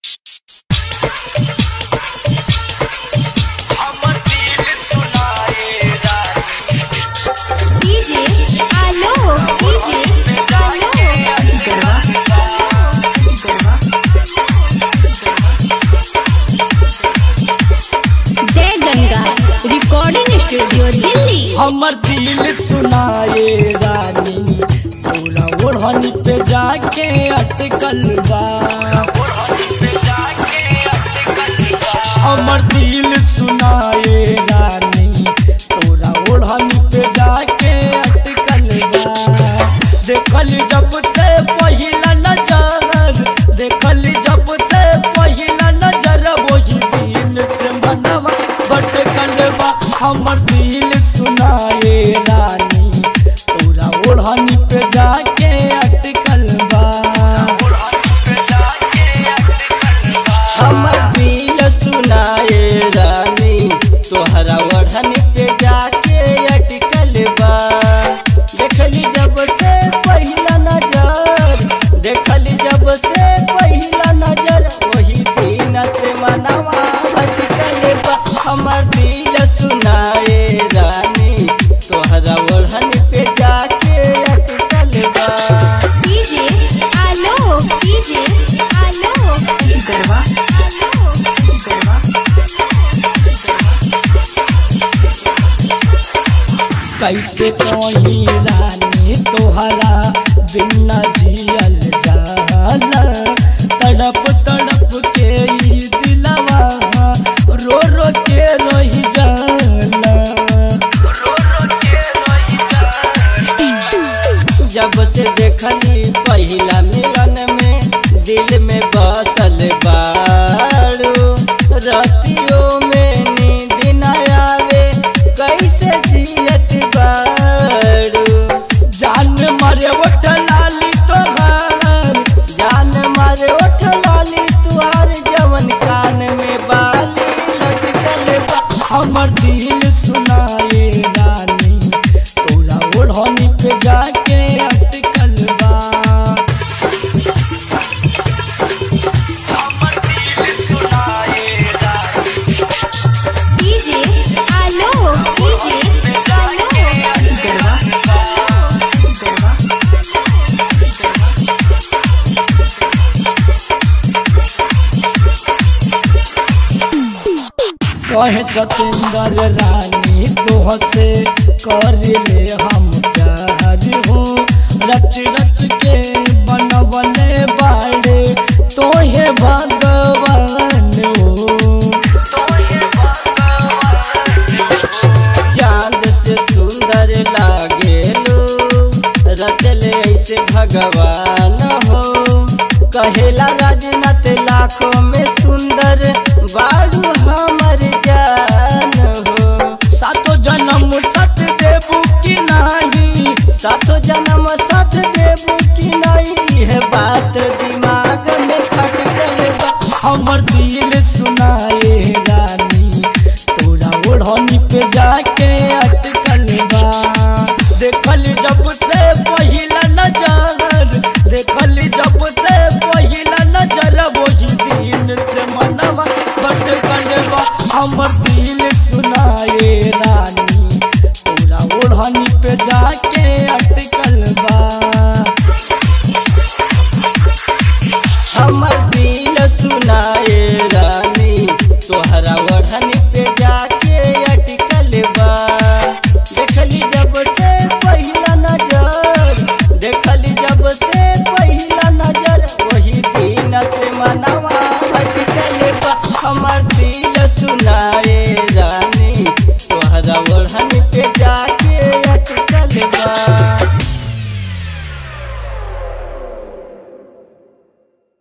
DJ आलो DJ आलो जय गंगा रिकॉर्डिंग स्टूडियो दिल्ली हमर दिल सुनाए रानी पूरा ओढ़नी पे जाके अटकल बा हमर दिल सुनाए रानी तोरा ओढ़नी पे जाके अटकल बा देखल जब से पहिला नजर देखल जब से पहिला नजर वही दिन से मनवा भटकल बा हमर दिल सुनाए रानी तोरा ओढ़नी पे जाके अटकल बा हमर दिल सुनाए रानी तोहरा ओढ़न पे जाके अटकल बा देखली जब से पहिला नजर देखली जब से पहिला नजर वही दिन से मनवा अटकल बा हमर दिल सुनाए रानी तोहरा ओढ़न पे जाके अटकल बा डीजे आलो डीजे आलो गरबा आलो गरबा कैसे कोई रानी तोहरा बिना जियल जाला तड़प तड़प के ई दिलवा रो रो के रही जाला जब से देखली पहिला मिलन में दिल में बसल बारू रतियों में नींद न आवे कैसे जियत बारू जान मारे उठ लाली तोहार जान मारे उठ लाली तुहार जवन कान में बाली लटकल बा हमर दिल सुनाए रानी तोरा ओढ़नी पे जाके अटकल बा डीजे आलो डीजे आलो गरबा गरबा कहे सतेंद्र रानी तोह से कर ले हम प्यार हो रच रच के बनवले बाड़े तोहे भगवान हो चांद से सुंदर लागेलो रचले ऐसे भगवान हो कहेला राजनाथ लाखों में सुंदर बारू हमर जान हो सातो जन्म सत देबू की नाही सातो जन्म साथ देबू कि नहीं है बात दिमाग में खटकल बा हमर दिल सुनाए रानी तोरा ओढ़नी पे जाके अटकल बा देखल जब से पहिला नजर देखल जब से पहिला नजर वही दिन से मनवा भटकल बा हमर दिल सुनाए रानी तोरा ओढ़नी पे जाके अटकल बा हमर दिल सुनाए रानी तोहरा ओढ़न पे जाके अटकल बा देखली जब से पहिला नजर देखली जब से पहिला नजर वही दिन से मनवा अटकल बा हमर दिल सुनाए रानी तोहरा ओढ़न पे जाके अटकल बा